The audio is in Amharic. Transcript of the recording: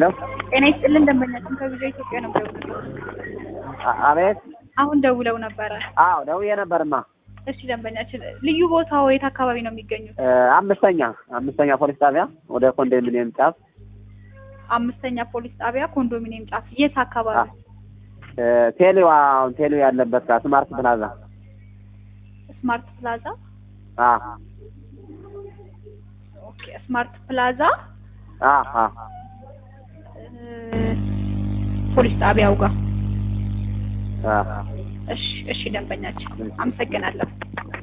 ጤና ይስጥልን ደንበኛችን ከቪዛ ኢትዮጵያ ነው ደውለው አ- አቤት። አሁን ደውለው ነበረ። አዎ ደውዬ ነበርማ። እሺ ደንበኛችን ልዩ ቦታው የት አካባቢ ነው የሚገኙት? እ፣ አምስተኛ አምስተኛ ፖሊስ ጣቢያ ወደ ኮንዶሚኒየም ጫፍ አምስተኛ ፖሊስ ጣቢያ ኮንዶሚኒየም ጫፍ የት አካባቢ? እ፣ ቴሌዋ አሁን ቴሌው ያለበት ጋር ስማርት ፕላዛ። ስማርት ፕላዛ። አ ኦኬ ስማርት ፕላዛ አ አ እ፣ ፖሊስ ጣቢያው ጋር። አ እሺ እሺ ደንበኛችን አመሰግናለሁ።